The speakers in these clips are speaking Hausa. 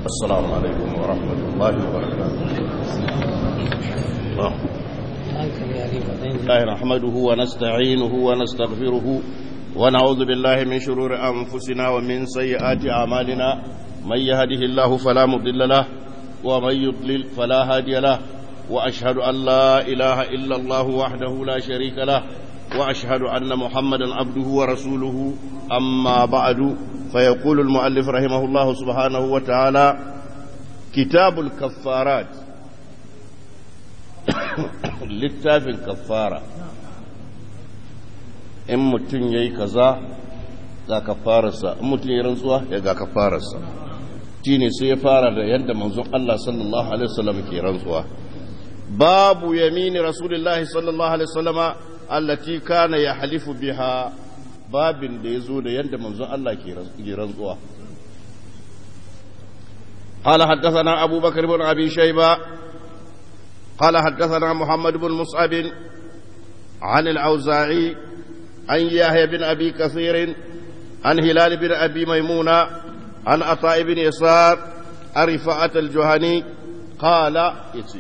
السلام عليكم ورحمة الله وبركاته الله نحمده ونستعينه ونستغفره ونعوذ بالله من شرور أنفسنا ومن سيئات أعمالنا من يهده الله فلا مضل له ومن يضلل فلا هادي له وأشهد أن لا إله إلا الله وحده لا شريك له وأشهد أن محمدا عبده ورسوله أما بعد فيقول المؤلف رحمه الله سبحانه وتعالى كتاب الكفارات littafin kafara in mutum ya yi kaza ga kafararsa in mutum ya rantsuwa ya ga kafararsa shi ne sai ya fara da yadda manzon Allah sallallahu alaihi wasallam ke rantsuwa babu yamini rasulullahi sallallahu alaihi wasallama allati kana ya halifu biha babin da ya zo da yadda manzon Allah ke rantsuwa قال حدثنا أبو بكر بن أبي شيبة قال حدثنا محمد بن مصعب عن الأوزاعي عن يحيى بن أبي كثير عن هلال بن أبي ميمونة عن عطاء بن يسار عن رفاعة الجهني قال يتي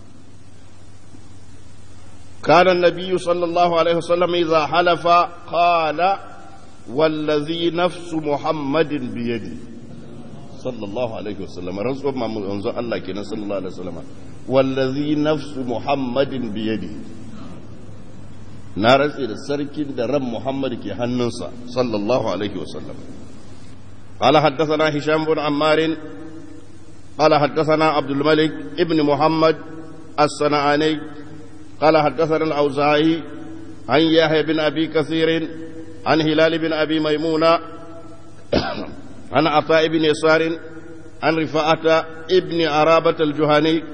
كان النبي صلى الله عليه وسلم إذا حلف قال والذي نفس محمد بيده صلى الله عليه وسلم رسول ما منزل الله كنا صلى الله عليه وسلم والذي نفس محمد بيده نارس إلى السركين درم محمد كي هننسى صلى الله عليه وسلم قال حدثنا هشام بن عمار قال حدثنا عبد الملك ابن محمد الصنعاني قال حدثنا الأوزاعي عن يحيى بن أبي كثير عن هلال بن أبي ميمونة عن عطاء بن يسار عن رفاعة ابن عرابة الجهني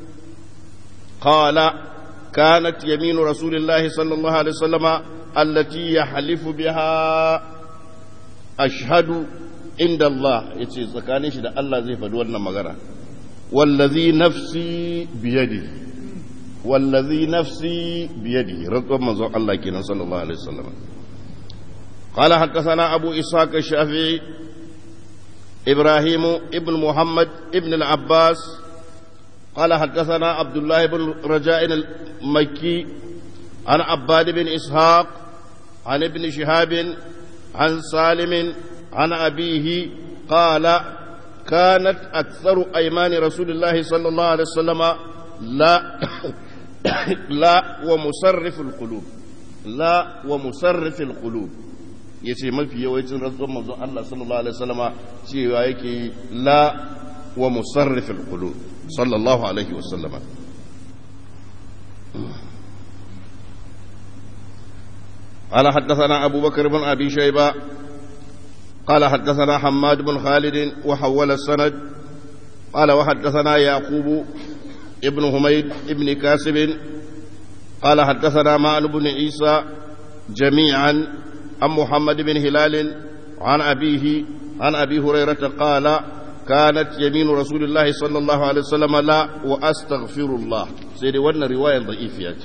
قال كانت يمين رسول الله صلى الله عليه وسلم التي يحلف بها أشهد عند الله يتي سكاني شد الله زي فدورنا مغرى والذي نفسي بيده والذي نفسي بيده رضو منظر الله كنا صلى الله عليه وسلم قال حدثنا أبو إسحاق الشافعي إبراهيم ابن محمد ابن العباس قال حدثنا عبد الله بن رجاء المكي عن عباد بن إسحاق عن ابن شهاب عن سالم عن أبيه قال كانت أكثر أيمان رسول الله صلى الله عليه وسلم لا لا ومصرف القلوب لا ومصرف القلوب yace mafi yawancin rantsuwar manzon Allah sallallahu alaihi wasallama cewa yake la wa musarrifil qulub sallallahu alaihi wasallama قال حدثنا أبو بكر بن أبي شيبة قال حدثنا حماد بن خالد وحول السند قال وحدثنا يعقوب ابن حميد ابن كاسب قال حدثنا معن بن عيسى جميعا عن محمد بن هلال عن أبيه عن أبي هريرة قال كانت يمين رسول الله صلى الله عليه وسلم لا وأستغفر الله سيدي وانا رواية ضعيفة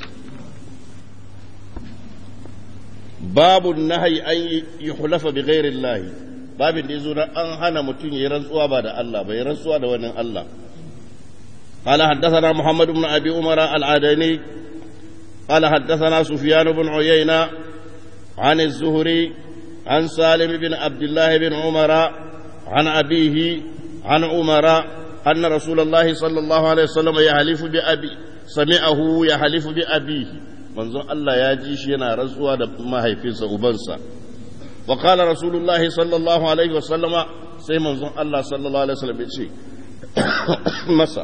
باب النهي أن يحلف بغير الله باب يزور أن هنا متين يرزقوا بعد الله بيرزقوا دوانا الله قال حدثنا محمد بن أبي عمر العدني قال حدثنا سفيان بن عيينة عن الزهري عن سالم بن عبد الله بن عمر عن أبيه عن عمر أن رسول الله صلى الله عليه وسلم يحلف بأبي سمعه يحلف بأبيه منظر الله يجيش ينا رسوى ما هيفيس أبنسا وقال رسول الله صلى الله عليه وسلم سي منظر الله صلى الله عليه وسلم يجي مسا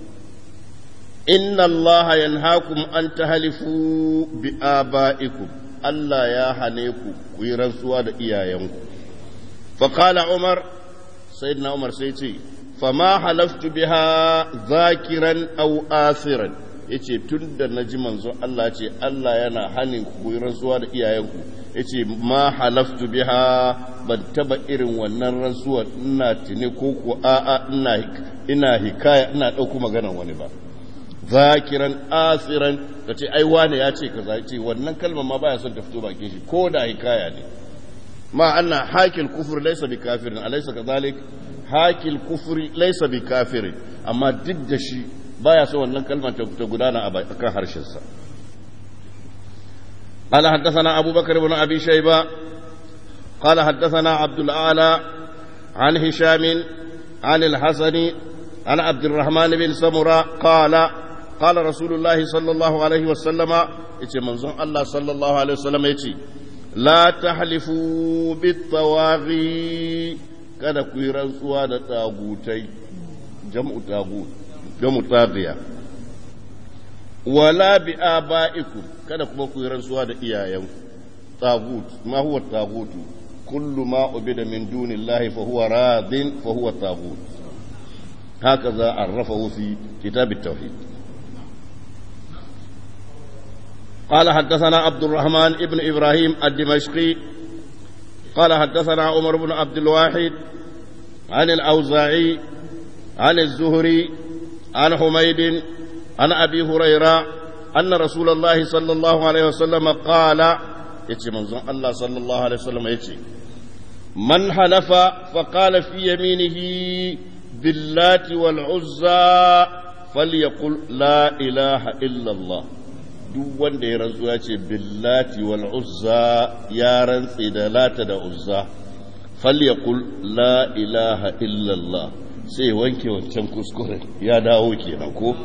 إن الله ينهاكم أن تهلفوا بآبائكم Allah ya hane ku ku yi rantsuwa da iyayenku. Faƙala Umar, Sayyidina Umar sai ce, Fama halaftu biha zakiran au asiran, ya ce tun da na ji manzo Allah ce Allah yana hanin ku yi rantsuwa da iyayenku, ya ce ma halaftu biha ban taba irin wannan rantsuwa ina tuni ko ku a'a ina hikaya ina ɗauku maganan wani ba. zakiran asiran ka ce ai wane ya ce kaza ce wannan kalmar ma baya son ta fito bakin shi ko da hikaya ne ma anna hakil kufur laysa bi kafirin alaysa kadhalik hakil kufri laysa bi kafiri amma duk da shi baya so wannan kalmar ta gudana a kan harshensa قال حدثنا أبو بكر بن أبي شيبة قال حدثنا عبد الأعلى عن هشام عن الحسن عن عبد الرحمن بن سمرة قال قال رسول الله صلى الله عليه وسلم يتي منظم الله صلى الله عليه وسلم يتي لا تحلفوا بالطواغي kada ku yi rantsuwa da tagutai jam'u tagut jam'u tagiya wala bi aba'ikum kada kuma ku yi rantsuwa da iyayenku tagut ma huwa tagutu kullu ma ubida min dunillahi fa huwa radin fa huwa tagut هكذا عرفه في كتاب التوحيد قال حدثنا عبد الرحمن ابن إبراهيم الدمشقي قال حدثنا عمر بن عبد الواحد عن الأوزاعي عن الزهري عن حميد عن أبي هريرة أن رسول الله صلى الله عليه وسلم قال يتي منظم الله صلى الله عليه وسلم يتي من حلف فقال في يمينه باللات والعزى فليقل لا إله إلا الله duk wanda ya rantsu ya ce billati wal uzza ya rantsi da lata da uzza falyaqul la ilaha illa Allah sai wanke wancan kuskuren ya dawo kenan ko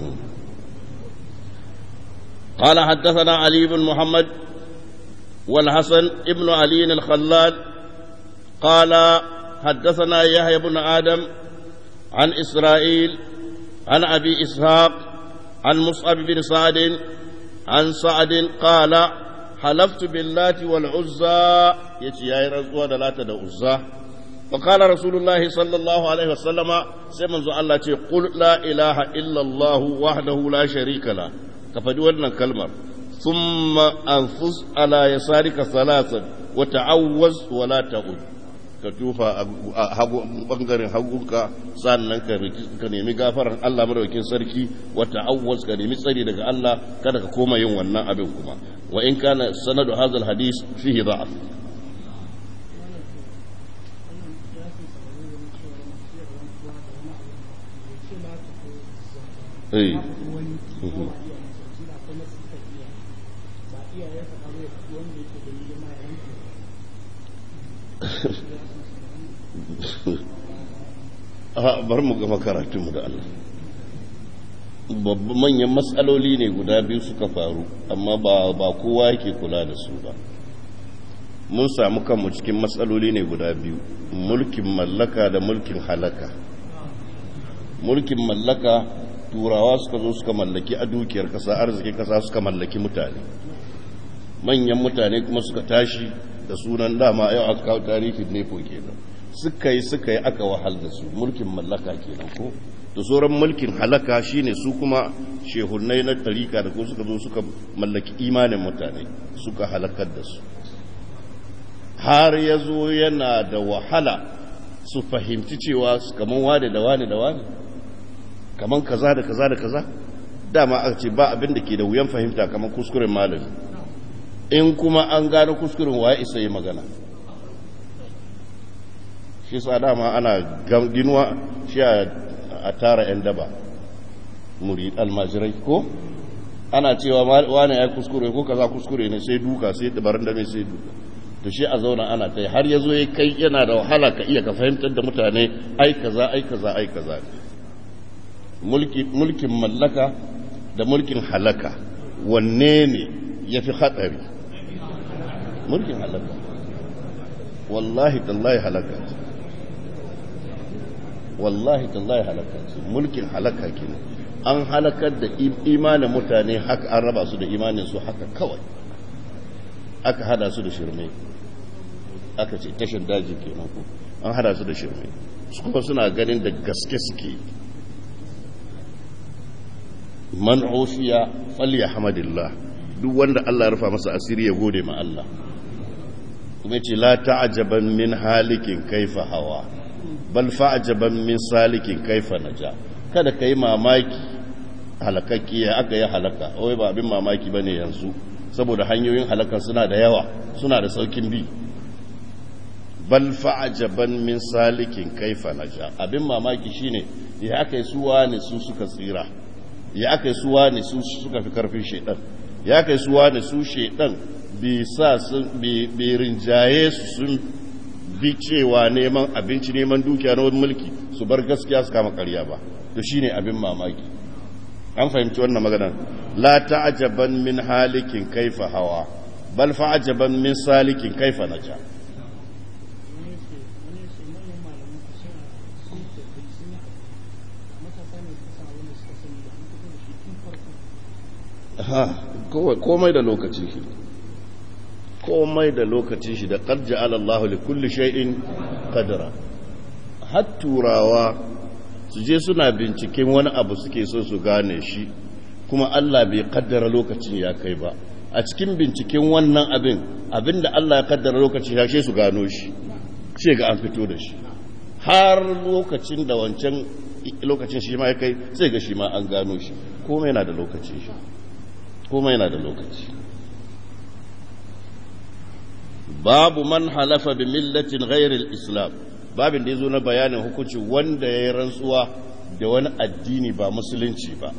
قال حدثنا علي بن محمد والحسن ابن علي الخلال قال حدثنا يحيى بن آدم عن إسرائيل عن أبي إسحاق عن مصعب بن سعد عن سعد قال حلفت باللات والعزى يتي يا رزوة لات العزى فقال رسول الله صلى الله عليه وسلم سيمن الله قل لا إله إلا الله وحده لا شريك له كفدي wannan kalmar ثم أنفس على يسارك ثلاثا وتعوز ولا تعود ka tufa a bangaren hagunka sannan ka nemi gafaran Allah madaukakin sarki wata awwaz ka nemi tsari daga Allah kada ka koma yin wannan abin kuma wa in kana sanadu hadal hadis fihi da'af eh bar mu gama karatunmu da Allah babban manyan matsaloli ne guda biyu suka faru amma ba ba kowa yake kula da su ba mun samu kanmu cikin matsaloli ne guda biyu mulkin mallaka da mulkin halaka mulkin mallaka turawa suka zo suka mallaki a dukiyar kasa arzikin kasa suka mallaki mutane manyan mutane kuma suka tashi da sunan dama yau aka kawo tarihin nefo kenan suka yi suka yi aka wahal da su mulkin mallaka kenan ko da sauran mulkin halaka shine su kuma shehunai na tarika da ko suka zo suka mallaki imanin mutane suka halakar da su har ya zo yana da wahala su fahimci cewa kamar wane da wane da wane kamar kaza da kaza da kaza dama aka ce ba abin da ke da wuyan fahimta kamar kuskuren malami in kuma an gano kuskuren waye isa yi magana shi sa dama ana ginuwa shi a tara 'yan daba muri almajirai ko ana cewa wane ya kuskure ko kaza kuskure ne sai duka sai dabarun da mai sai duka to shi a zauna ana ta har ya zo ya kai yana da wahala ka iya ka fahimtar da mutane ai kaza ai kaza ai kaza mulkin mallaka da mulkin halaka wanne ne ya fi hatsari mulkin halaka wallahi tallahi halaka ce wallahi tallahi halaka ce mulkin halaka kenan an halakar da imanin mutane haka an raba su da imanin su haka kawai aka hada su da shirme aka ce tashin daji kenan ko an hada su da shirme su kuma suna ganin da gaske suke man ofiya falya hamadillah duk wanda Allah ya rufa masa asiri ya gode ma Allah kuma ce la ta'jaban min halikin kaifa hawa bal fa'jaban min salikin kaifa naja kada kai mamaki halakakki ya aka yi halaka wai ba abin mamaki bane yanzu saboda hanyoyin halaka suna da yawa suna da saukin bi bal fa'ajaban min salikin kaifa naja abin mamaki shine ya aka yi suwa ne su suka tsira ya aka yi suwa ne su suka fi karfin shaidan ya aka yi suwa ne su shaidan bai sa sun bai rinjaye su sun bi cewa neman abinci neman dukiya na wani mulki su bar gaskiya su kama karya ba to shine abin mamaki an fahimci wannan magana la ta'jaban min halikin kaifa hawa bal fa'ajaban min salikin kaifa naja komai da lokacin shi komai da lokacin shi da qad ja'ala Allah li kulli shay'in qadra har turawa su je suna binciken wani abu suke so su gane shi kuma Allah bai kaddara lokacin ya kai ba a cikin binciken wannan abin abinda Allah ya kaddara lokacin ya su gano shi ce ga an fito da shi har lokacin da wancan lokacin shi ma ya kai sai ga shi ma an gano shi komai yana da lokacin shi komai yana da lokaci babu man halafa bi millatin ghairil islam babin da yazo na bayanin hukunci wanda yayi rantsuwa da wani addini ba musulunci ba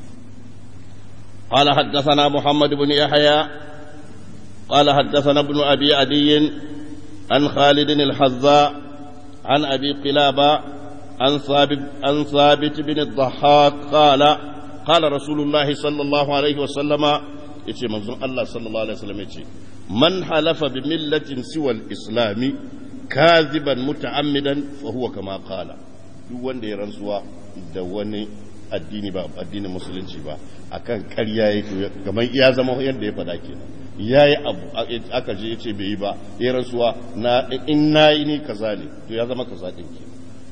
قال حدثنا محمد بن يحيى قال حدثنا ابن ابي عدي عن خالد الحذاء عن ابي قلابه عن ثابت عن ثابت بن الضحاك قال قال رسول الله صلى الله عليه وسلم yace manzon Allah sallallahu alaihi wasallam yace man halafa bi millatin siwa al-islam kaziban muta'ammidan fa huwa kama qala duk wanda ya rantsuwa da wani addini ba addinin musulunci ba akan ƙarya yake kamar ya zama yadda ya faɗa kenan yayi abu aka je yace bai yi ba ya rantsuwa na in nayi ni kaza ne to ya zama kaza din kenan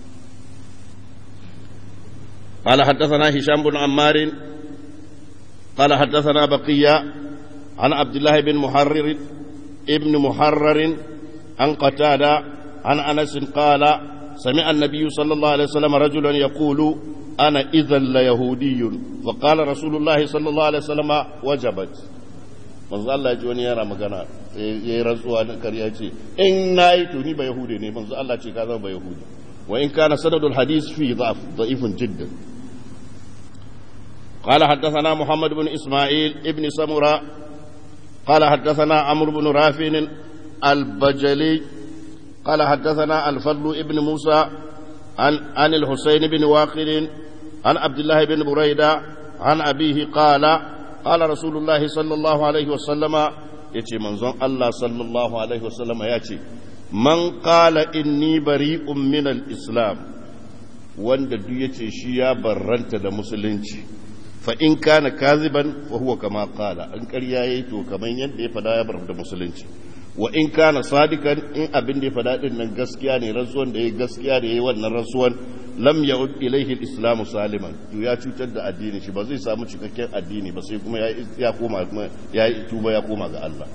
قال حدثنا هشام بن عمار قال حدثنا بقية عن عبد الله بن محرر ابن محرر عن قتادة عن أنس قال سمع النبي صلى الله عليه وسلم رجلا يقول أنا إذا ليهودي فقال رسول الله صلى الله عليه وسلم وجبت manzo Allah ya ji wani yara magana ya yi rantsuwa na karya ce in na yi to ni ba yahudi ne manzo Allah ce ka zama ba yahudi wa in kana sanadul hadis fi dha'f da'ifun jiddan قال حدثنا محمد بن إسماعيل ابن سمرة قال حدثنا عمرو بن رافع البجلي قال حدثنا الفضل ابن موسى عن عن الحسين بن واقل عن عبد الله بن بريدة عن أبيه قال قال رسول الله صلى الله عليه وسلم يتي منظم الله صلى الله عليه وسلم يتي من قال إني بريء من الإسلام wanda duk ya ce shi ya barranta da musulunci fa in kana kaziban fa huwa kama qala an ƙarya yayi to kaman yadda ya fada ya barranta musulunci wa in kana sadikan in abin da ya fada din nan gaskiya ne rantsuwan da yayi gaskiya da yayi wannan rantsuwan lam ya'ud ilayhi al-islam saliman to ya cutar da addini shi ba zai samu cikakken addini ba sai kuma ya koma ya tuba ya koma ga Allah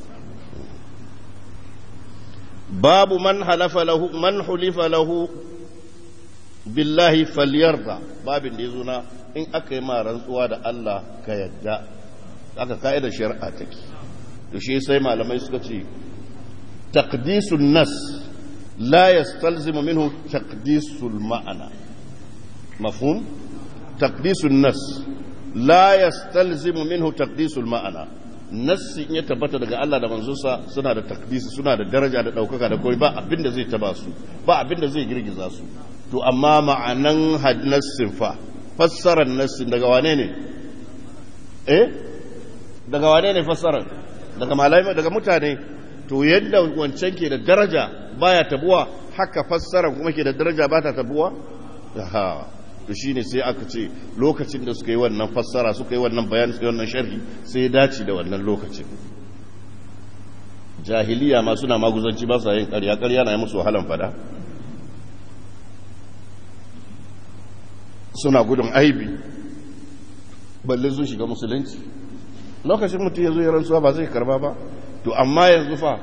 babu man halafa lahu man hulifa lahu billahi falyarda babin da yazo na in aka yi ma rantsuwa da Allah ka yadda aka ka'idar shari'a take to shi sai malamai suka ce taqdisun nas la yastalzimu minhu taqdisul ma'ana mafhum taqdisun nas la yastalzimu minhu taqdisul ma'ana nassi in ya tabbata daga Allah da manzonsa suna da takdisi suna da daraja da ɗaukaka da kawai ba abin da zai taba su ba abin da zai girgiza su to amma ma'anan nassin fa fassarar nassin daga wane ne eh daga wane ne fassarar daga malamai daga mutane to yadda wancan ke da daraja baya tabuwa haka fassarar kuma ke da daraja ba ta tabuwa to shine sai aka ce lokacin da suka yi wannan fassara suka yi wannan bayan suka yi wannan sharhi sai ya dace da wannan lokacin jahiliya ma suna maguzanci ba sa yin ƙarya ƙarya na yi musu wahalan fada suna gudun aibi balle sun shiga musulunci lokacin mutum ya zo ya rantsuwa ba zai karba ba to amma yanzu fa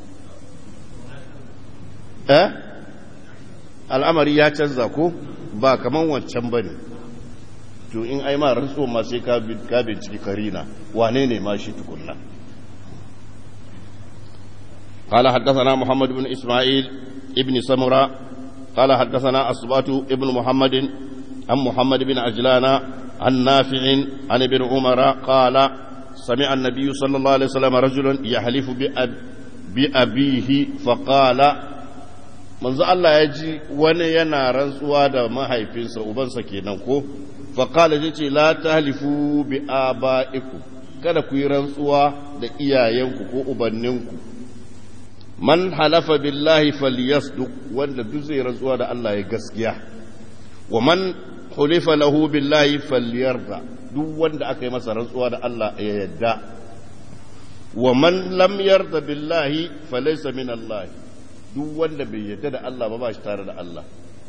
eh al'amari ya canza ko ba kaman wancan ba ne to in ai ma rantsuwa ma sai ka binciki karina wane ne ma shi tukunna قال حدثنا محمد بن إسماعيل ابن سمرة قال حدثنا أصبات ابن محمد عن محمد بن عجلان عن نافع عن ابن عمر قال سمع النبي صلى الله عليه وسلم رجلا يحلف بأب بأبيه فقال manzo Allah ya ji wani yana rantsuwa da mahaifinsa ubansa kenan ko faqala yace la tahlifu bi abaikum kada ku yi rantsuwa da iyayenku ko ubanninku man halafa billahi falyasduq wanda duk zai rantsuwa da Allah ya gaskiya wa man hulifa lahu billahi falyarda duk wanda aka yi masa rantsuwa da Allah ya yadda wa man lam yarda billahi falaysa min Allah duk wanda bai yadda da Allah ba ba shi tare da Allah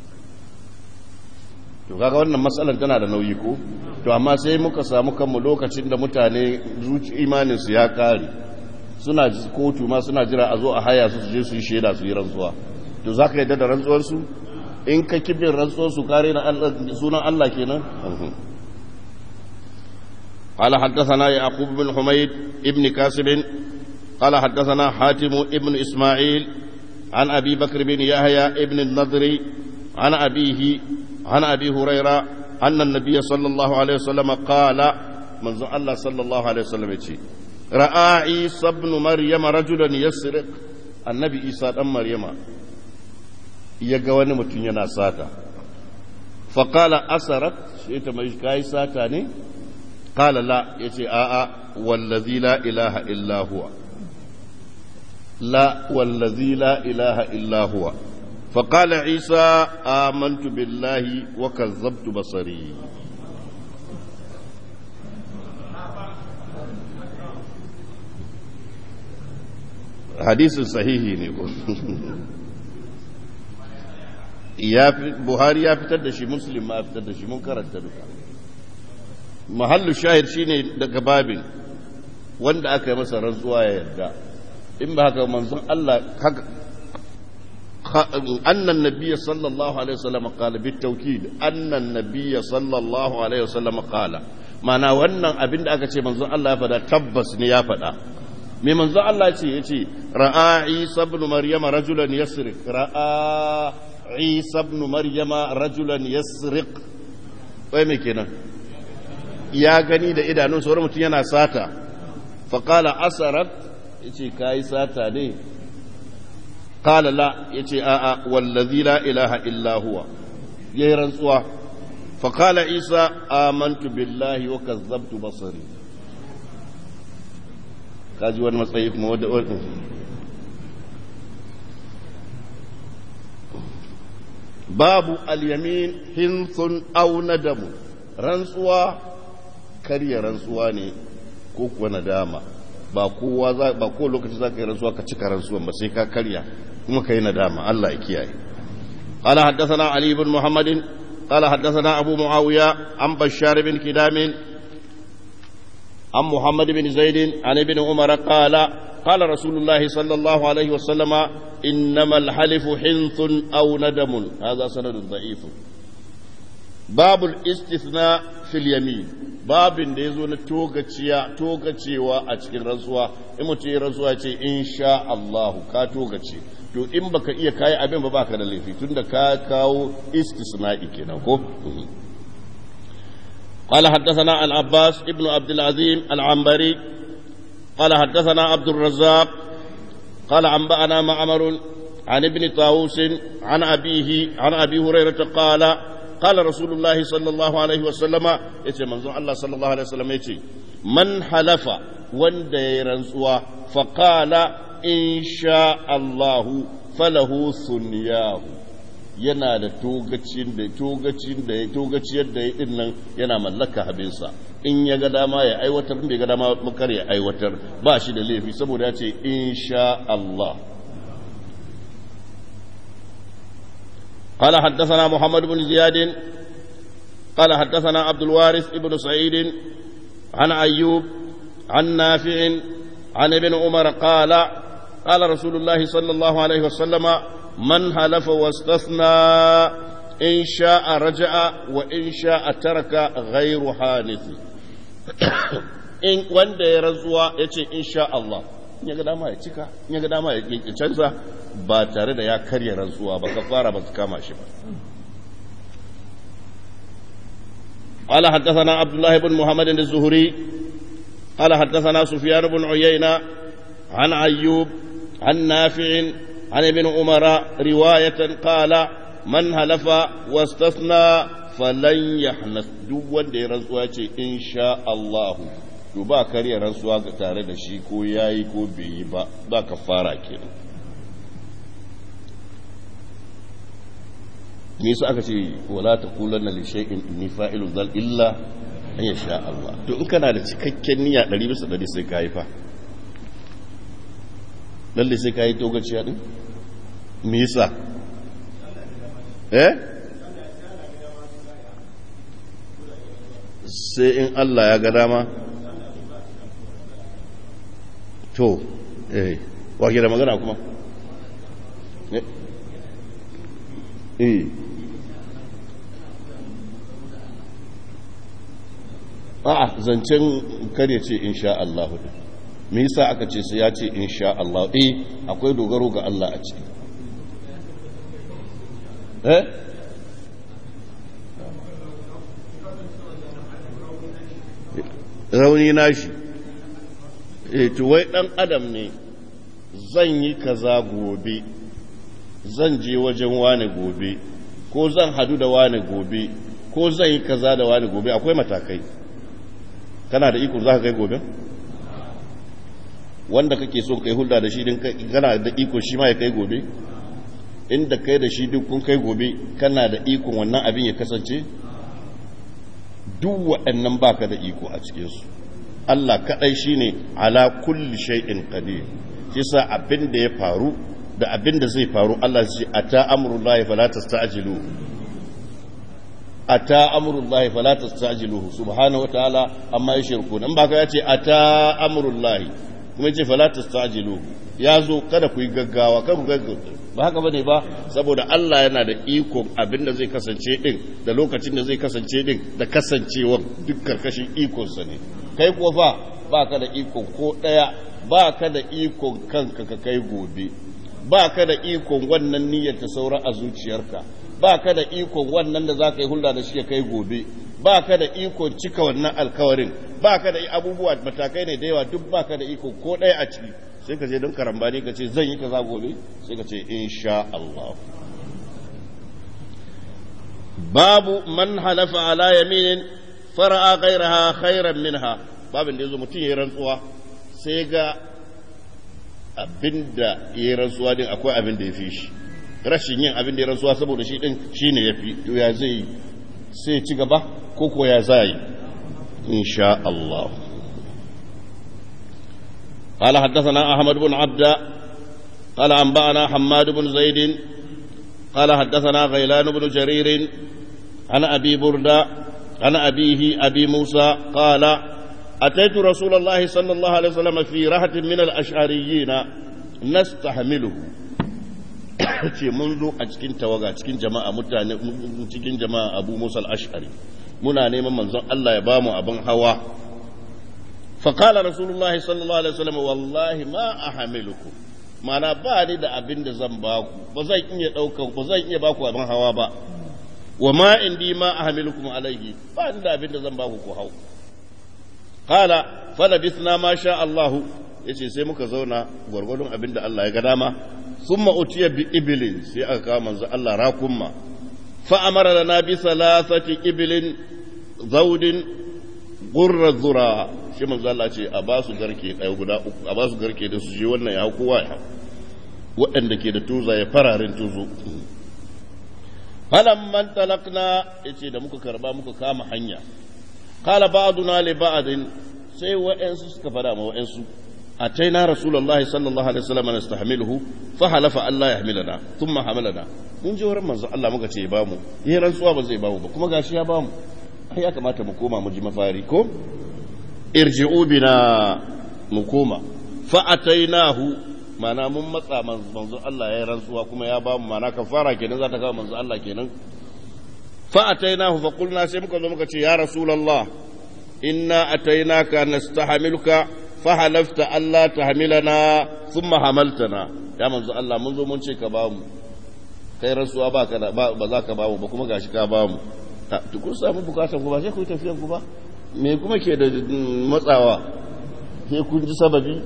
to kaga wannan matsalar tana da nauyi ko to amma sai muka samu kanmu lokacin da mutane zuci imanin su ya kare suna kotu ma suna jira a zo a haya su je su yi shaida su yi rantsuwa to zaka yadda da rantsuwar su in ka kibin rantsuwar su kare na sunan Allah kenan قال حدثنا يعقوب بن حميد ابن كاسب قال حدثنا حاتم ابن إسماعيل عن أبي بكر بن يحيى ابن النضر عن أبيه عن أبي هريرة أن النبي صلى الله عليه وسلم قال من الله صلى الله عليه وسلم يتي رأى عيسى ابن مريم رجلا يسرق النبي عيسى ابن مريم يقوان متنينا ساتا فقال أسرت شئت ما يشكاي ساتاني قال لا يتي آآ والذي لا إله إلا هو لا والذي لا إله إلا هو فقال عيسى آمنت بالله وكذبت بصري حديث صحيح نقول يا بخاري يا fitar da shi muslim ma fitar da shi mun karanta duka mahallu shahid shine daga babin wanda aka yi masa rantsuwa ya yarda in ba haka manzon Allah haka أن النبي صلى الله عليه وسلم قال بالتوكيد أن النبي صلى الله عليه وسلم قال معنى وأن أبن أكا منزون الله فدا تبس نيا فدا من منزون الله يتي رأى عيسى بن مريم رجلا يسرق رأى عيسى بن مريم رجلا يسرق وين كنا يا غني da idanun sauran mutum yana sata faqala asarat yace kai sata ne قال لا يتي آآ والذي لا إله إلا هو يرنسوا فقال عيسى آمنت بالله وكذبت بصري kaji wani matsayi kuma wadda wadda babu alyamin hinsun au nadamu rantsuwa karya rantsuwa ne ko kuwa nadama ba kowa za ba ko lokaci za ka yi rantsuwa ka cika rantsuwan ba sai ka karya kuma ka yi nadama Allah ya kiyaye قال حدثنا علي بن محمد قال حدثنا أبو معاوية عن بشار بن كدام عن محمد بن زيد عن ابن عمر قال قال رسول الله صلى الله عليه وسلم إنما الحلف حنث أو ندم هذا سند ضعيف باب الاستثناء في اليمين babin da ya zo na togacewa a cikin rantsuwa in mutum ya rantsuwa ce in sha Allahu ka togace to in baka iya kayi abin ba baka da laifi tunda ka kawo istisna'i kenan ko قال حدثنا العباس ابن عبد العظيم العنبري قال حدثنا عبد الرزاق قال أنبأنا معمر عن ابن طاووس عن أبيه عن أبي هريرة قال قال رسول الله صلى الله عليه وسلم يتي منظور الله صلى الله عليه وسلم يتي من حلف وندي رنسوا فقال إن شاء الله فله ثنياه yana da togacin da togacin da ya togaciyar da ya din nan yana mallaka abinsa in ya ga dama ya aiwatar in bai ga dama makar ya aiwatar ba shi da laifi saboda ya ce insha Allah قال حدثنا محمد بن زياد قال حدثنا عبد الوارث بن سعيد عن أيوب عن نافع عن ابن عمر قال قال رسول الله صلى الله عليه وسلم من حلف واستثنى إن شاء رجع وإن شاء ترك غير حانث in wanda ya rantsuwa ya ce insha Allah in ya ga dama ya cika in ya ga dama ya canza ba tare da ya karya rantsuwa ba kafara ba su kama shi ba قال حدثنا عبد الله بن محمد الزهري قال حدثنا سفيان بن عيينة عن أيوب عن نافع عن ابن عمر رواية قال من هلف واستثنى فلن يحنث دون دي رزوة إن شاء الله to ba karya rantsuwa ga tare da shi ko yayi ko bai yi ba ba ka fara kenan me yasa aka ce wala taqulanna li shay'in inni fa'ilun zal illa an yasha Allah to in kana da cikakken niyya 100 bisa 100 sai kai fa lalle sai kai togaciya din me yasa eh sai in Allah ya ga dama to eh wake da magana kuma eh a'a zancen kare ce insha Allah me yasa aka ce sai ya ce insha Allah eh akwai dogaro ga Allah a ciki eh rauni nashi eh to wai dan adam ne zan yi kaza gobe zan je wajen wane gobe ko zan hadu da wane gobe ko zan yi kaza da wane gobe akwai matakai kana da iko za ka kai gobe wanda kake so kai hulɗa da shi din kana da iko shi ma ya kai gobe inda kai da shi duk kun kai gobe kana da ikon wannan abin ya kasance duk waɗannan baka da iko a cikinsu Allah kaɗai shine ala kulli shay'in qadir shi sa abin da ya faru da abin da zai faru Allah ce ata amrullahi fala tasta'jilu ata amrullahi fala tasta'jiluhu subhanahu wataala amma yashirku nan baka yace ata amrullahi kuma yace fala tasta'jiluhu ya zo kada ku yi gaggawa kada ku gaggawa ba haka bane ba saboda Allah yana da iko abin da zai kasance din da lokacin da zai kasance din da kasancewa duk karkashin ikonsa ne kai ko fa baka da iko ko daya baka da ikon kanka ka kai gobe ba ka da ikon wannan niyyar ta saura a zuciyarka ba ka da ikon wannan da za ka yi hulɗa da shi ya kai gobe ba ka da ikon cika wannan alkawarin ba ka da abubuwa matakai ne da yawa duk ba ka da iko ko ɗaya a ciki sai ka je don karambani ka ce zan yi kaza gobe sai ka ce insha Allah babu man halafa ala yaminin fara'a ghairaha khairan minha babin da yazo mutum ya rantsuwa sai ga abin da ya yi rantsuwa din akwai abin da ya fi shi rashin yin abin da ya rantsuwa saboda shi din shi ne ya fi to ya zai sai ci gaba ko ko ya za yi insha Allah قال حدثنا أحمد بن عبد قال أنبأنا حماد بن زيد قال حدثنا غيلان بن جرير عن أبي بردة عن أبيه أبي موسى قال أتيت رسول الله صلى الله عليه وسلم في رهة من الأشعريين نستحمله ce mun zo a cikin tawaga cikin jama'a mutane cikin jama'a abu musa al-ash'ari muna neman manzon Allah ya bamu abin hawa faqala rasulullahi sallallahu alaihi wasallam wallahi ma ahamilukum mana ba ni da abin da zan baku ba zan iya daukan ba zan iya baku abin hawa ba wa ma indi ma ahamilukum alaihi ba ni da abin da zan baku ku hau qala falabithna ma sha Allahu yace sai muka zauna gwargwadon abin da Allah ya ga dama thumma utiya bi ibilin sai aka kawo manzo Allah rakumma fa amara lana bi thalathati ibilin zawdin gurra zura shi manzo Allah ce a ba su garke ɗaya guda uku a ba su garke da su je wannan ya kowa ya waɗanda ke da tuza ya fararen tuzo falamman talakna yace da muka karba muka kama hanya qala ba'duna li ba'din sai wa'ansu suka fada ma wa'ansu ataina rasulullahi sallallahu alaihi wasallam nastahmiluhu fa halafa Allah yahmilana thumma hamalana mun ji wurin manzo Allah muka ce ba mu yi rantsuwa ba zai ba mu ba kuma gashi ya ba mu ai ya kamata mu koma mu ji mafari ko irji'u bina mu koma fa atainahu mana mun matsa manzo Allah ya yi rantsuwa kuma ya ba mu mana kafara kenan za ta kawo manzo Allah kenan fa atainahu fa qulna sai muka zo muka ce ya rasulullah inna atainaka nastahmiluka فحلفت ألا تحملنا ثم حملتنا يا منزو الله منذ من شيء كبامو kai rantsuwa ba ka ba za ka bamu ba kuma gashi ka bamu to kun samu bukatan ku ba sai ku tafiyan ku ba me kuma ke da matsawa sai kun ji sababi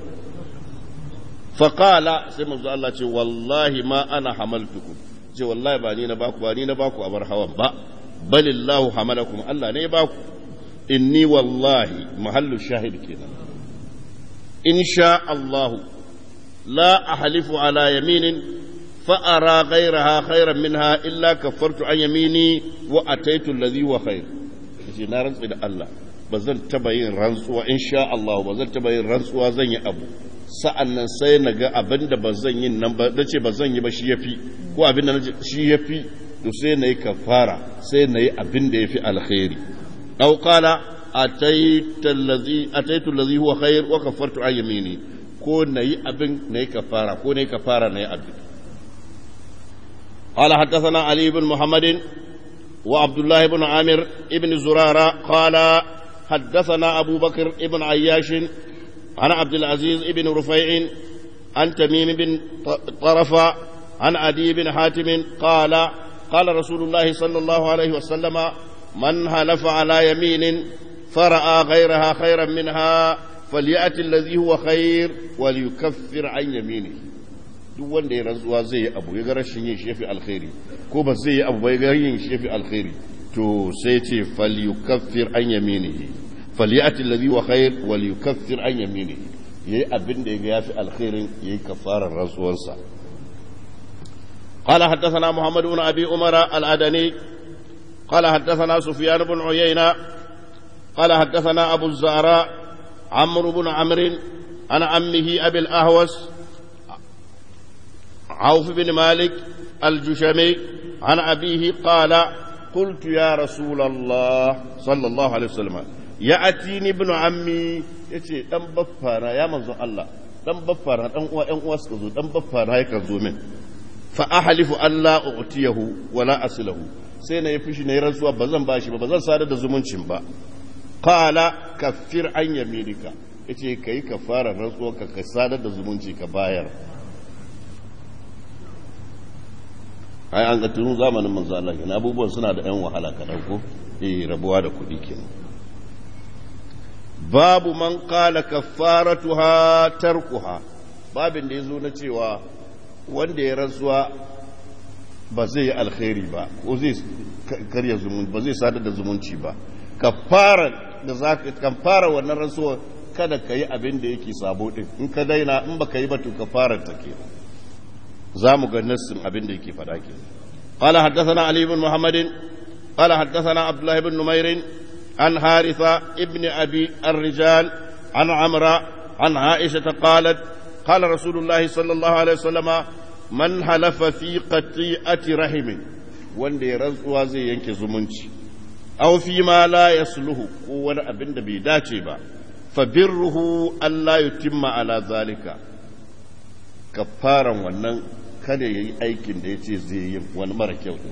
faqala sai manzo Allah ce wallahi ma ana hamaltukum ce wallahi ba ni na baku ba ni na baku a bar hawan ba balillahu hamalakum Allah ne ya baku inni wallahi mahallu shahid kenan in sha Allah la ahlifu ala yaminin فأرى غيرها خيرا منها إلا كفرت عن يميني وأتيت الذي هو خير yace na rantsi da Allah ba zan taba yin rantsuwa insha Allah ba zan taba yin rantsuwa zan yi abu sa'an nan sai na ga abin da ba zan yi nan ba nace ba zan yi ba shi yafi ko abin da nace shi yafi to sai na yi kafara sai na yi abin da yafi alkhairi aw qala ataitu allazi ataitu allazi huwa khair wa kafartu an yamini ko na yi abin na yi kafara ko na yi kafara na yi abin قال حدثنا علي بن محمد وعبد الله بن عامر بن زرارة قال حدثنا أبو بكر بن عياش عن عبد العزيز بن رفيع عن تميم بن طرف عن عدي بن حاتم قال قال رسول الله صلى الله عليه وسلم من حلف على يمين فرأى غيرها خيرا منها فليأتي الذي هو خير وليكفر عن يمينه duk wanda ya rantsuwa zai yi abu ya ga rashin yin shefi alkhairi ko ba zai yi abu ba ya ga yin shefi alkhairi to sai ce falyukaffir an yaminihi falyati alladhi wa khair wal yukaffir an yaminihi yayi abin da ya yafi alkhairin yayi kafarar rantsuwarsa قال حدثنا محمد بن ابي عمر العدني قال حدثنا سفيان بن عيينه قال حدثنا ابو الزهراء عمرو بن عمرو عن عمه ابي الاهوس عوف بن مالك الجشمي عن أبيه قال قلت يا رسول الله صلى الله عليه وسلم يأتيني ابن عمي يتي دم بفانا يا منزو الله دم بفانا دم uwa ƴan uwa suka zo dan baffana yakan zo min fa ahlifu alla u'tiyahu wala aslahu sai na yi fushi na yi rantsuwa ba zan bashi ba ba zan sadar da zumuncin ba qala kaffir an yaminika yace kai ka fara rantsuwa ka ka sadar da zumunci ka bayar ai an ga tun zamanin manzo Allah kenan abubuwan suna da yan wahala kadan ko eh rabuwa da kuɗi kenan babu man qala kaffaratuha tarkuha babin da yazo na cewa wanda ya rantsuwa ba zai yi alkhairi ba ko zai karya zumunci ba zai sadar da zumunci ba kaffara da zaka kaffara wannan rantsuwa kada ka yi abin da yake sabo din in ka daina in baka yi ba to kaffarar ta kenan za mu ga nassin abin da yake faɗa ke قال حدثنا علي بن محمد قال حدثنا عبد الله بن نمير عن حارثة ابن أبي الرجال عن عمرة عن عائشة قالت قال رسول الله صلى الله عليه وسلم من حلف في قطيئة رحم wanda ya rantsuwa zai yanke zumunci aw fi ma la yasluhu ko wani abin da bai dace ba fa birruhu Allah yutimma ala zalika kafaran wannan kada ya yi aikin da ya ce zai yi wani mara kyau ne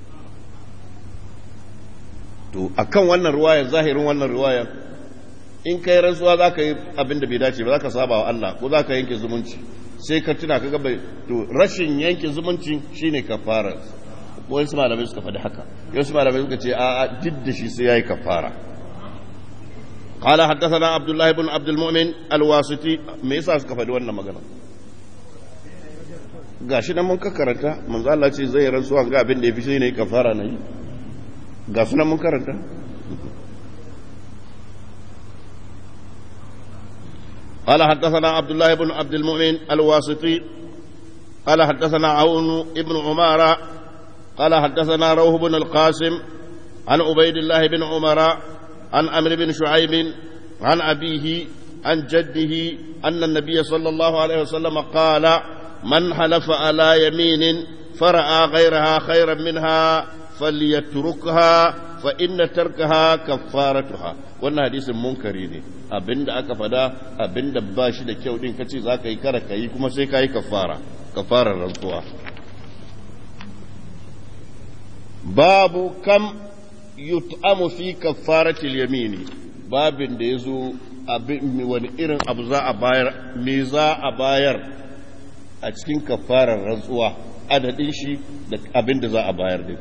to akan wannan ruwaya zahirin wannan ruwaya in kai rantsuwa za ka yi abin da bai dace ba za ka saba wa Allah ko za ka yanke zumunci sai ka tuna ka gaba to rashin yanke zumunci shine kafara wani su malamai suka faɗi haka yau su malamai suka ce a duk da shi sai ya yi kafara قال حدثنا عبد الله بن عبد المؤمن الواسطي me yasa suka faɗi wannan magana gashi nan mun karanta manzo Allah ce zai rantsuwa ga abin da yafi sai ne kafara na yi ga sunan mun karanta قال حدثنا عبد الله بن عبد المؤمن الواسطي قال حدثنا عون ابن عمارة قال حدثنا روح بن القاسم عن عبيد الله بن عمر عن عمرو بن شعيب عن أبيه عن جده أن النبي صلى الله عليه وسلم قال من حلف على يمين فرأى غيرها خيرا منها فليتركها فإن تركها كفارتها wannan hadisin munkari ne abinda aka fada abinda ba shi da kyau din kace za ka yi kara ka yi kuma sai ka yi kafara kafarar rantsuwa babu kam yut'amu fi kafaratil yamini babin da yazo wani irin abu za a bayar me za a bayar a cikin kafarar rantsuwa adadin shi da abin da za a bayar din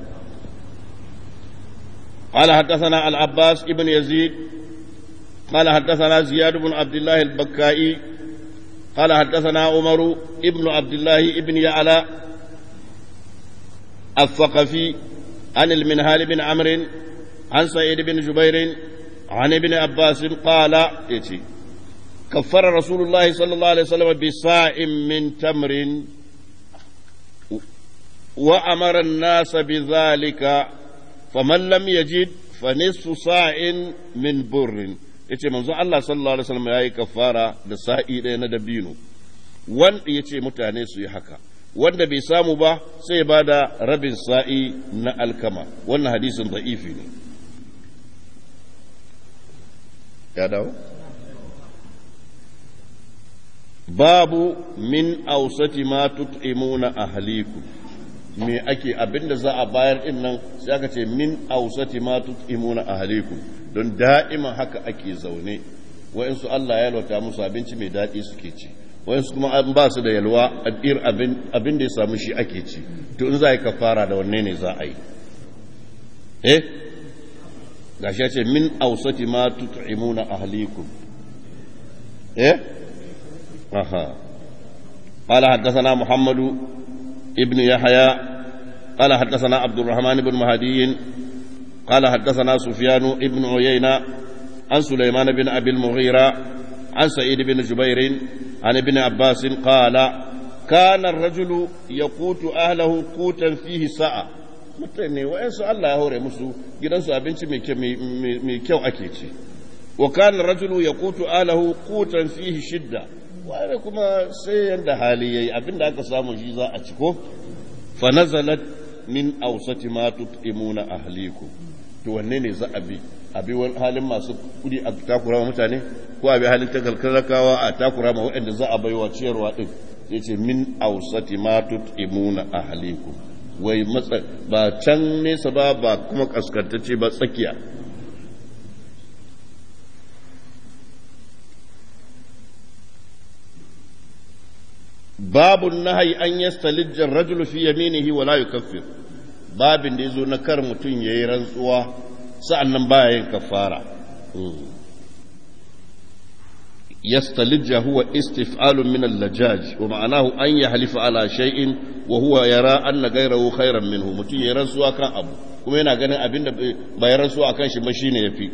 قال حدثنا العباس ابن يزيد قال حدثنا زياد بن عبد الله البكائي قال حدثنا عمر ابن عبد الله ابن يعلى الثقفي عن المنهال بن عمرو عن سعيد بن جبير عن ابن عباس قال يتي كفر رسول الله صلى الله عليه وسلم بصاع من تمر وأمر الناس بذلك فمن لم يجد فنصف صاع من بر yace manzo Allah sallallahu alaihi wasallam yayi kafara da sa'i ɗaya na dabino wanda yace mutane su yi haka wanda bai samu ba sai ba da rabin sa'i na alkama wannan hadisin da'ifi ne ya dawo babu min ausati ma tut'imuna ahlikum me ake abinda za a bayar din nan sai aka ce min ausati ma tut'imuna ahlikum don da'ima haka ake zaune wa'insu Allah ya yalwata musu abinci mai daɗi suke ci wa'insu kuma an ba su da yalwa ir abin da ya samu shi ake ci to in za a yi kafara da wanne ne za a yi eh gashi ya ce min ausati ma tut'imuna ahlikum eh aha قال حدثنا محمد ابن يحيى قال حدثنا عبد الرحمن بن مهدي قال حدثنا سفيان ابن عيينة عن سليمان بن أبي المغيرة عن سعيد بن جبير عن ابن عباس قال كان الرجل يقوت أهله قوتا فيه ساعة mutane wa'yansu Allah ya hore musu gidansu abinci mai kyau ake ci wa kana rajulu ya kutu alahu kutan fihi shidda wani kuma sai yanda hali yayi abinda aka samu shi za a ci ko fa nazalat min awsati ma tut'imuna ahlikum to wanne ne za a bi a bi wani halin masu kudi a takura wa mutane ko a bi halin takalkalakawa a takura ma waɗanda za a baiwa ciyarwa din sai ce min awsati ma tut'imuna ahlikum wai matsa ba can nesa ba ba kuma kaskantacce ba tsakiya babu nahayi an yastalijjar rajulu fi yaminihi wa la yukaffir babin da yazo na kar mutum yayi rantsuwa sa'annan baya yin kafara yastalijja huwa istif'alun min al-lajaj wa ma'anahu an yahlifa ala shay'in wa huwa yara anna ghayrahu khayran minhu mutum yayi rantsuwa kan abu kuma yana ganin abinda bai rantsuwa kan shi ba shine yafi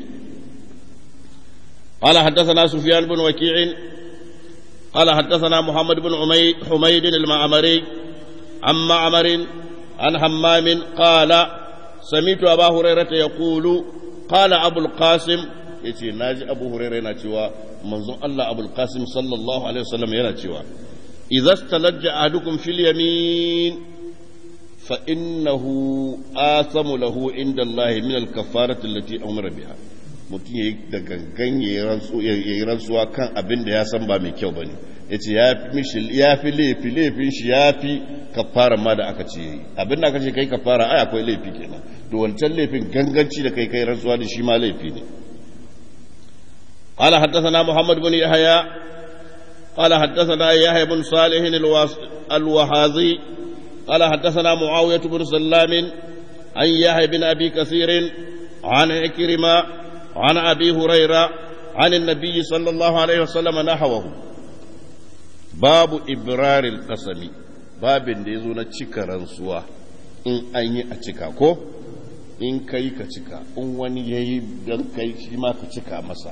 قال حدثنا سفيان بن وكيع قال حدثنا محمد بن حميد المعمري عن معمر عن همام قال سمعت أبا هريرة يقول قال أبو القاسم yace naji abu huraira yana cewa manzon Allah abul qasim sallallahu alaihi wasallam yana cewa idza stalajja ahadukum fil yamin fa innahu asamu lahu inda Allah min al kafarati allati amara biha mutum yayi da gangan yayi rantsuwa kan abin da ya san ba mai kyau bane yace ya fi mishi ya fi laifi laifin shi ya fi kafara ma da aka ce yayi abin da aka ce kai kafara ai akwai laifi kenan to wancan laifin ganganci da kai kai rantsuwa da shi ma laifi ne قال حدثنا محمد بن يحيى قال حدثنا يحيى بن صالح الوهاذي قال حدثنا معاوية بن سلام عن يحيى بن أبي كثير عن عكرمة عن أبي هريرة عن النبي صلى الله عليه وسلم نحوه باب إبرار القسم باب يزون تشكرا سوا in an yi a cika ko in kai ka cika in wani ya yi don kai shi ma ka cika masa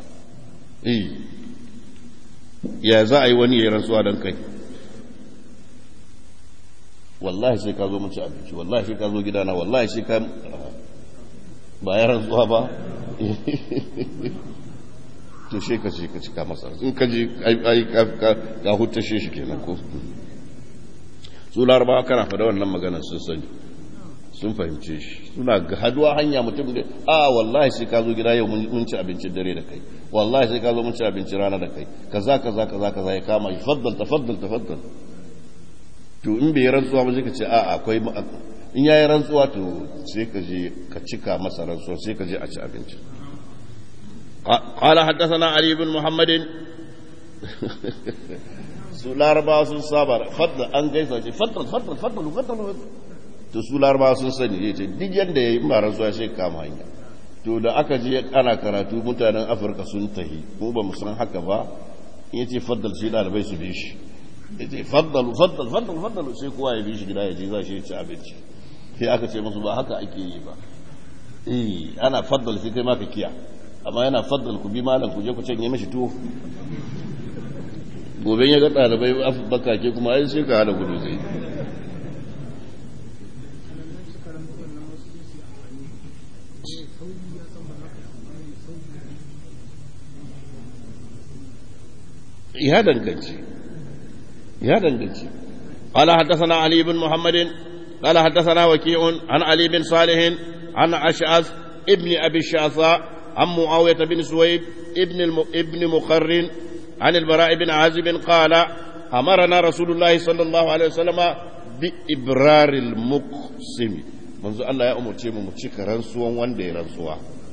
ya za a yi wani ya rantsuwa don kai wallahi sai ka zo mun ci abinci wallahi sai ka zo gidana wallahi sai ka ba ya rantsuwa ba to shi ka ce ka cika masa in ka ji ai ka hutashe shi kenan ko su larabawa kana fada wannan maganar sun sani sun fahimce shi suna haduwa hanya mutum da a wallahi sai ka zo gida yau mun ci abincin dare da kai wallahi sai ka zo mun ci abincin rana da kai kaza kaza kaza kaza ya kama shi faddal tafaddal tafaddal to in bai rantsuwa ba sai ka ce a akwai in yayi rantsuwa to sai ka je ka cika masa rantsuwa sai ka je a ci abinci قال حدثنا علي بن محمد su larabawa sun saba fadda an gaisa ce faddal faddal faddal faddal to su larabawa sun sani ya ce duk yadda ya yi marar zuwa sai kama hanya to da aka je ana karatu mutanen afirka sun tahi mu ba mu san haka ba in ya ce faddal sai ɗalibai su bi shi ya ce faddal faddal faddal faddal sai kowa ya bi shi gida ya je za shi ya ci abinci sai aka ce musu ba haka ake yi ba eh ana faddal sai kai ma ka kiya amma yana faddal ku bi malam ku je ku canye mishi tuwo gobe ya ga ɗalibai bakake kuma ai sai ka hada gudu zai ya danganci ya danganci قال حدثنا علي بن محمد قال حدثنا وكيع عن علي بن صالح عن أشعث ابن أبي الشعثاء عن معاوية بن سويد ابن الم... ابن مقرن عن البراء بن عازب قال أمرنا رسول الله صلى الله عليه وسلم بإبرار المقسم منذ الله يا أمر تيم متشك رنسوا وندي رنسوا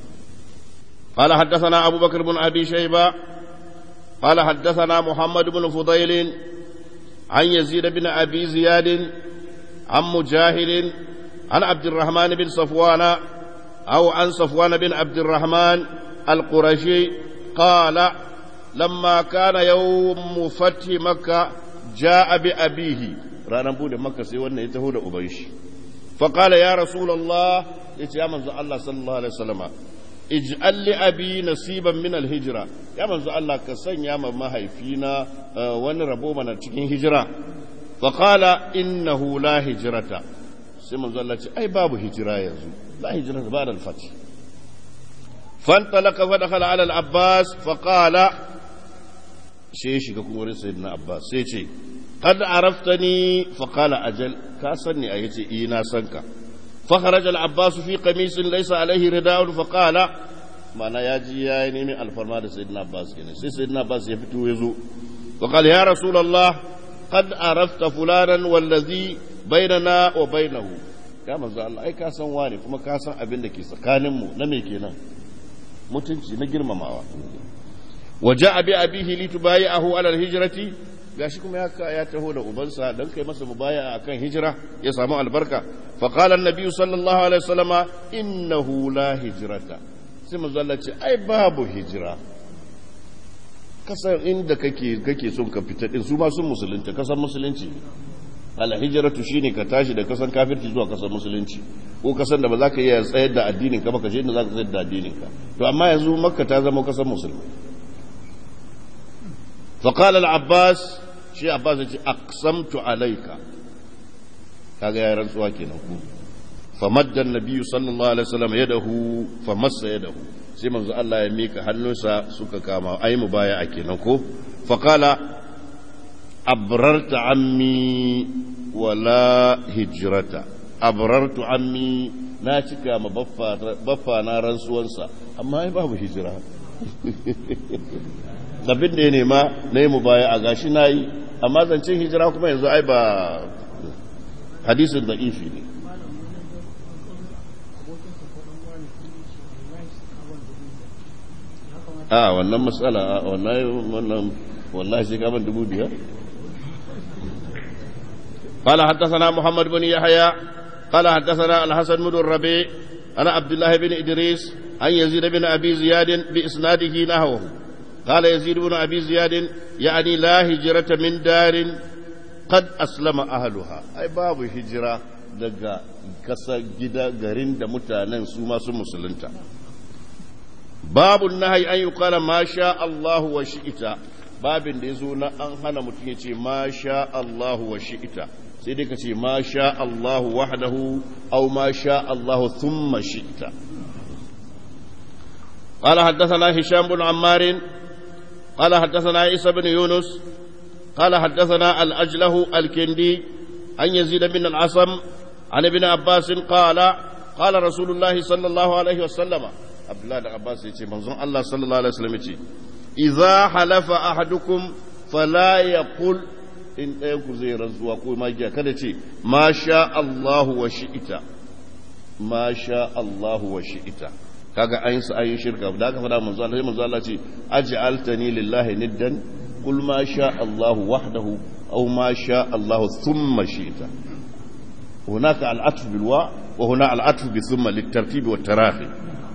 قال حدثنا أبو بكر بن أبي شيبة قال حدثنا محمد بن فضيل عن يزيد بن أبي زياد عن مجاهد عن عبد الرحمن بن صفوان أو عن صفوان بن عبد الرحمن القرشي قال لما كان يوم فتح مكة جاء بأبيه رانا بود مكة سيوانا يتهود أبيش فقال يا رسول الله يا من الله صلى الله عليه وسلم اجعل لأبي نصيبا من الهجرة يا من الله كسن يا من ما هيفينا وان ربو من تكين هجرة فقال إنه لا هجرة سيما الله أي باب هجرة يزو لا هجرة بعد الفتح فانطلق فدخل على العباس فقال شيء شيء كون سيدنا عباس سي شيء قد عرفتني فقال أجل كاسني أيتي إينا سنك فخرج العباس في قميص ليس عليه رداء فقال ما ياجي يا نيمي الفرما سيدنا عباس يعني سيدنا عباس يفتو يزو وقال يا رسول الله قد عرفت فلانا والذي بيننا وبينه ya manzo Allah ai ka san wani kuma ka san abin da ke tsakaninmu na me kenan mutunci na girmamawa waje abi abihi li tubayi'ahu ala alhijrati gashi kuma ya ya taho da ubansa dan kai masa mubaya akan hijira ya samu albarka fa qala an-nabi sallallahu alaihi wasallama innahu la hijrata sai manzo Allah ce ai babu hijira kasan inda kake kake son ka fita din su ma sun musulunta kasan musulunci alhijiratu shine ka tashi da kasan kafirci zuwa kasan musulunci ko kasan da ba za ka iya tsayar da addinin ka ba ka je inda za ka tsayar da addinin ka to amma yanzu makka ta zama kasan musulmi fa qala al-abbas shi abbas ya ce aqsamtu alayka kaga ya rantsuwa kenan ku fa madda an-nabiy sallallahu alaihi wasallam yadahu fa massa yadahu sai manzo Allah ya mika hannunsa suka kama ai mu baya a kenan ko fa qala أبررت عمي ولا هجرة أبررت عمي ناشك ما بفا بفا نارن سوانسا أما أي باب هجرة abin da ya nema na yi mubaya a gashi na yi amma zancen hijira kuma yanzu ai ba hadisin da ifi ne a wannan matsala wannan wallahi sai kaman dubu biyar قال حدثنا محمد بن يحيى قال حدثنا الحسن بن الربيع أنا عبد الله بن إدريس عن يزيد بن أبي زياد بإسناده نحوه قال يزيد بن أبي زياد يعني لا هجرة من دار قد أسلم أهلها أي باب هجرة daga kasa gida garin da mutanen su masu musulunta babu nahi an yi kala ma sha Allahu wa shi'ita babin da ya zo na an hana mutum ya ce ma sha Allahu wa shi'ita sai dai ka ce ma sha Allahu wahdahu aw ma sha Allahu thumma shi'ta قال حدثنا هشام بن عمار قال حدثنا عيسى بن يونس قال حدثنا الأجله الكندي عن يزيد بن العصم عن ابن عباس قال قال رسول الله صلى الله عليه وسلم عبد الله بن عباس يقول منظوم الله صلى الله عليه وسلم يقول إذا حلف أحدكم فلا يقول in ɗayanku zai rantsuwa ko magiya kada ce ma sha Allahu wa shi'ita ma sha Allahu wa shi'ita kaga an su ayin shirka da aka fada manzo Allah sai manzo Allah ce aj'altani lillahi niddan qul ma sha Allah wahdahu aw ma sha Allah thumma shi'ta hunaka al-atf bil wa wa huna al-atf bi thumma lit-tartib wa tarahi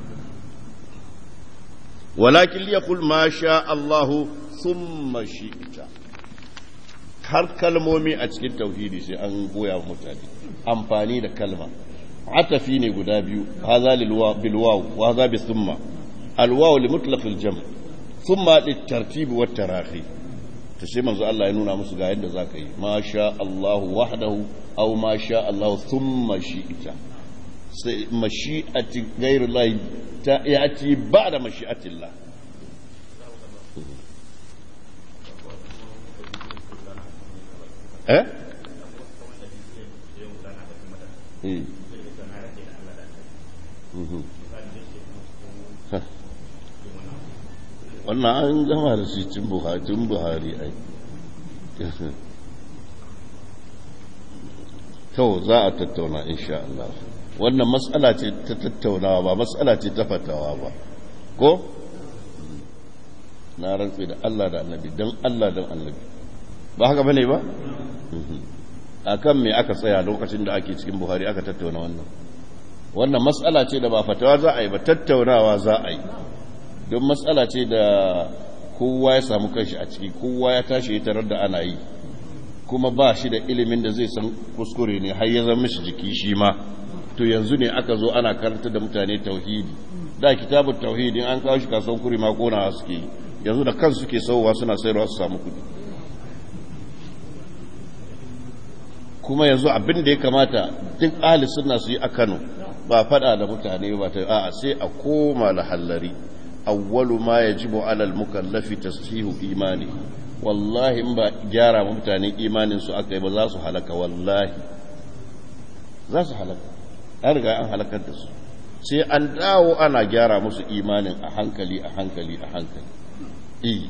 walakin liyaqul ma sha Allah thumma shi'ta har kalmomi a cikin tauhidi sai an goya wa mutane amfani da kalma atafi ne guda biyu haza bil waw wa haza bi thumma al waw li mutlaq al jam thumma lit tartib wa tarahi to sai manzo Allah ya nuna musu ga yadda zaka yi ma sha Allah wahdahu aw ma sha Allah thumma shi'ta sai mashi'ati ghayr Allah ta yati ba'da mashi'ati Allah eh wannan an gama da shi cin buhatun buhari ai to za a tattauna insha Allah wannan matsala ce ta tattaunawa ba matsala ce ta fatawa ba ko na rantsi da Allah da annabi don Allah don annabi ba haka bane ba a kan me aka tsaya lokacin da ake cikin buhari aka tattauna wannan wannan matsala ce da ba fatawa za a yi ba tattaunawa za a yi don matsala ce da kowa ya samu kanshi a ciki kowa ya tashi ya tarar da ana yi kuma ba shi da ilimin da zai san kuskure ne har ya zama shi jiki shi ma to yanzu ne aka zo ana karanta da mutane tauhidi da kitabun tauhidin an kawo shi kasuwan kuri ma kona suke yi yanzu da kansu suke sauwa suna sayarwa su samu kudi kuma yanzu abin da ya kamata duk ahli sunna su yi a Kano ba fada da mutane ba ta a'a sai a koma lahallari awwalu ma yajibu ala al-mukallafi tashihu imani wallahi in ba gyara ma mutane imanin su aka yi ba za su halaka wallahi za su halaka an riga an halakar da su sai an dawo ana gyara musu imanin a hankali a hankali a hankali eh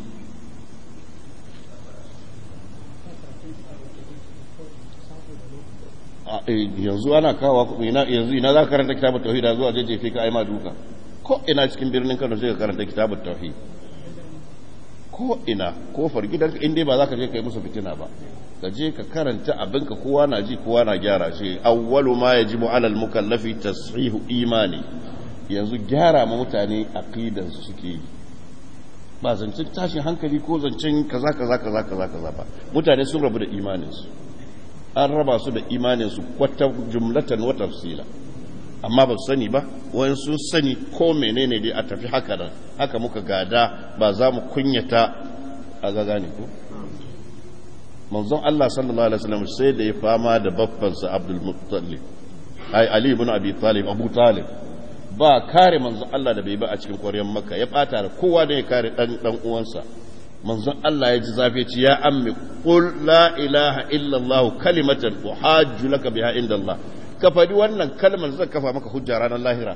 yanzu ana kawo yanzu ina za ka karanta kitabun tauhid da zuwa jajjefe ka aima duka ko ina cikin birnin Kano sai ka karanta kitabun tauhid ko ina kofar gidanka in dai ba za ka je kai musu fitina ba ka je ka karanta abinka kowa na ji kowa na gyara shi awwalu ma yajibu ala al-mukallafi tashihu imani yanzu gyara ma mutane aqidan su suke yi ba zancen tashin hankali ko zancen kaza kaza kaza kaza kaza ba mutane sun rabu da imanin su an raba su da imaninsu kwata jumlatan wa tafsila amma ba su sani ba wani sun sani ko menene dai a tafi haka nan haka muka gada ba za mu kunyata a gaga ne ko manzon Allah sallallahu alaihi wasallam sai da ya fama da baffansa Abdul Muttalib ai Ali ibn Abi Talib Abu Talib ba kare manzon Allah da bai ba a cikin ƙwaryar Makka ya bata da kowa da ya kare dan dan uwansa manzon Allah ya ji zafi ci ya ammi qul la ilaha illa Allah kalimatan uhajju laka biha inda Allah ka faɗi wannan kalmar zan kafa maka hujja ranar lahira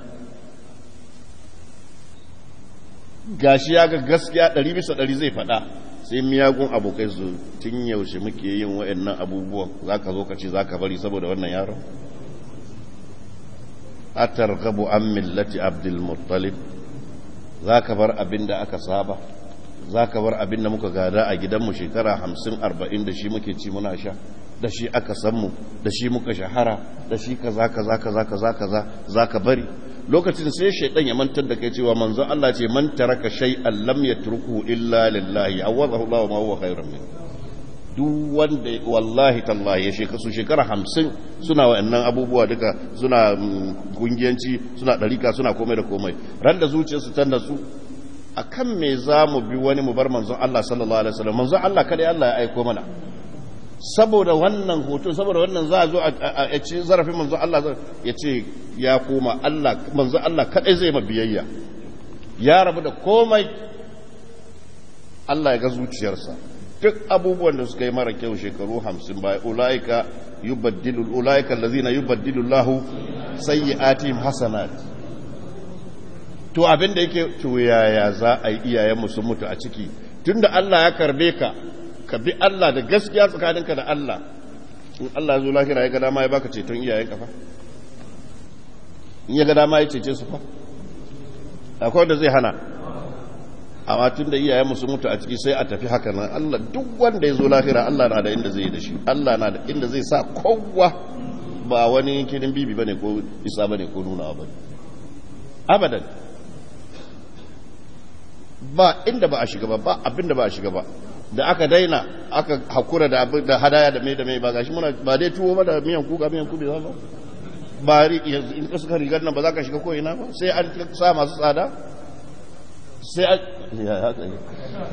gashi ya ga gaskiya ɗari bisa ɗari zai faɗa sai miyagun abokai su tun yaushe muke yin wa'annan abubuwan za ka zo ka ce za ka bari saboda wannan yaron a targabu an millati abdulmuttalib za ka bar abin da aka saba za ka bar abin da muka gada a gidanmu shekara hamsin arba'in da shi muke ci muna sha da shi aka sanmu da shi muka shahara da shi kaza kaza kaza kaza kaza za ka bari lokacin sai shaidan ya mantar da kai cewa manzo Allah ce man taraka shay'an lam yatruku illa lillahi awazahu Allah ma huwa khairun min duk wanda wallahi tallahi ya shekara su shekara hamsin suna wa'annan abubuwa duka suna kungiyanci suna ɗarika suna komai da komai ran da zuciyarsu ta natsu akan me za mu bi wani mu bar manzon Allah sallallahu alaihi wasallam manzon Allah kada Allah ya aiko mana saboda wannan hoto saboda wannan za a zo a ce zarafin manzon Allah ya ce ya koma Allah manzon Allah kadai zai ma biyayya ya rabu da komai Allah ya ga zuciyarsa duk abubuwan da suka yi mara kyau shekaru hamsin baya ulaika yubaddilu ulaika allazina yubaddilu Allahu sayyi'atihim hasanat to abin da yake to yaya za a yi iyayenmu sun mutu a ciki tunda Allah ya karbe ka ka bi Allah da gaskiya tsakaninka da Allah in Allah zo lahira ya ga dama ya baka ceton iyayen ka fa in ya ga dama ya cece su fa akwai wanda zai hana amma tun da iyayen musu mutu a ciki sai a tafi haka nan Allah duk wanda ya zo lahira Allah na da inda zai yi da shi Allah na da inda zai sa kowa ba wani kirin bibi bane ko isa bane ko nuna bane abadan ba inda ba a shiga ba ba abin da ba a shiga ba da aka daina aka hakura da abin da hadaya da mai da mai ba gashi muna ba dai tuwo ba da miyan kuka miyan kube ba ba yanzu in ka suka rigar nan ba za ka shiga ko ina ba sai an sa masu tsada sai an ya haka ne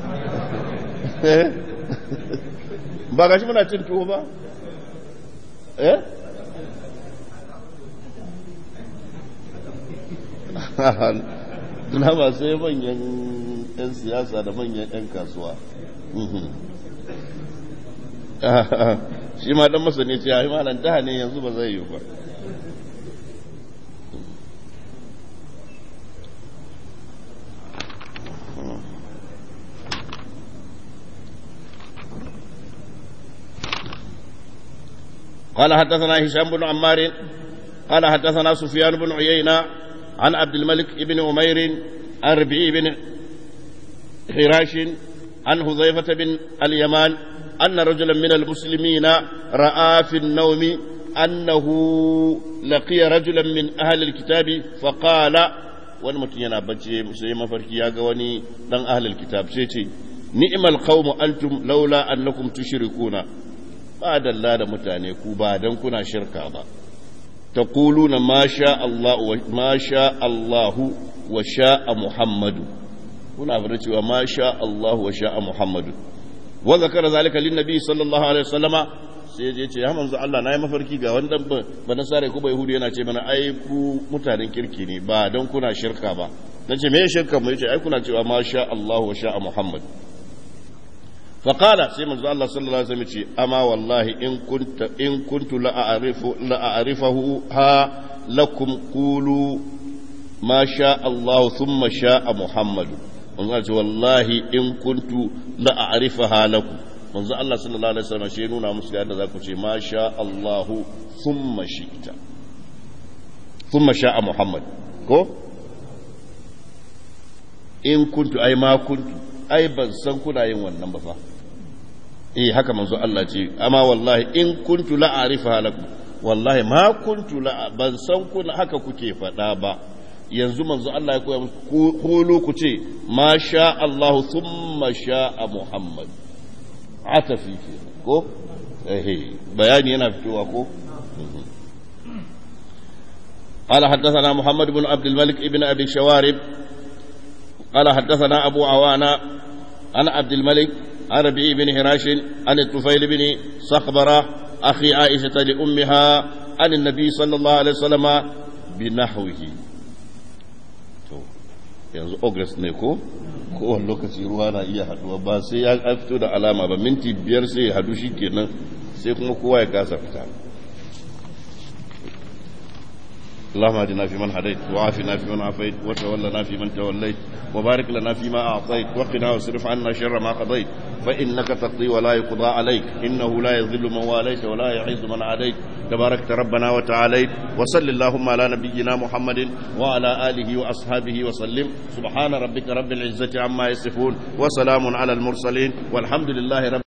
ba gashi muna cin tuwo ba eh na ba sai manyan 'yan siyasa da manyan 'yan kasuwa shi ma dan masani ce ya yi malam da ne yanzu ba zai yi ba قال حدثنا هشام بن عمار قال حدثنا سفيان بن عيينة عن عبد الملك بن عمير عن ربيع بن حراش عن حذيفة بن اليمان أن رجلا من المسلمين رأى في النوم أنه لقي رجلا من أهل الكتاب فقال wani mutum yana bacci sai mafarki ya ga wani dan ahlul kitab sai ce ni'mal qawmu antum laula annakum tushrikuna ba dalla da mutane ku ba dan kuna shirka ba taquluna ma sha Allah wa ma sha Allah wa sha'a Muhammadu kuna fara cewa ma sha Allah wa sha'a Muhammadu wa zakara zalika lin nabi sallallahu alaihi wasallama sai ya ce ya manzo Allah nayi mafarki ga wani dan ba na sare ku ba yahudi yana ce mana ai ku mutanen kirki ne ba dan kuna shirka ba nace me shirka mu yace ai kuna cewa ma sha Allah wa sha'a Muhammad fa qala sai manzo Allah sallallahu alaihi wasallam ce amma wallahi in kunta in kuntu la a'rifu la a'rifahu ha lakum qulu ma sha Allah thumma sha'a Muhammad manzo ce wallahi in kuntu la a'rifaha lakum manzo Allah sallallahu alaihi wasallam shi nuna musu yadda za ku ce ma sha Allah thumma shi'ta thumma sha'a Muhammad ko in kuntu ai ma kuntu ai ban san kuna yin wannan ba fa eh haka manzo Allah ce amma wallahi in kuntu la a'rifaha lakum wallahi ma kuntu la ban san kuna haka kuke faɗa ba yanzu manzo Allah ya koya musu kulu ku ce ma sha Allah thumma sha'a Muhammad atafi ke ko eh bayani yana fitowa ko قال حدثنا محمد بن عبد الملك ابن ابي شوارب قال حدثنا ابو عوانة عن عبد الملك عن ربيع بن هراش عن الطفيل بن صخبرة اخي عائشة لامها عن النبي صلى الله عليه وسلم بنحوه yanzu august ne ko kowane lokaci ruwa na iya haduwa ba sai ya fito da alama ba minti biyar sai ya hadu shi kenan sai kuma kowa ya kasa fita اللهم اهدنا فيمن هديت وعافنا فيمن عافيت وتولنا فيمن توليت وبارك لنا فيما اعطيت وقنا واصرف عنا شر ما قضيت فانك تقضي ولا يقضى عليك انه لا يذل من واليت ولا يعز من عاديت تباركت ربنا وتعاليت وصل اللهم على نبينا محمد وعلى اله واصحابه وسلم سبحان ربك رب العزه عما يصفون وسلام على المرسلين والحمد لله رب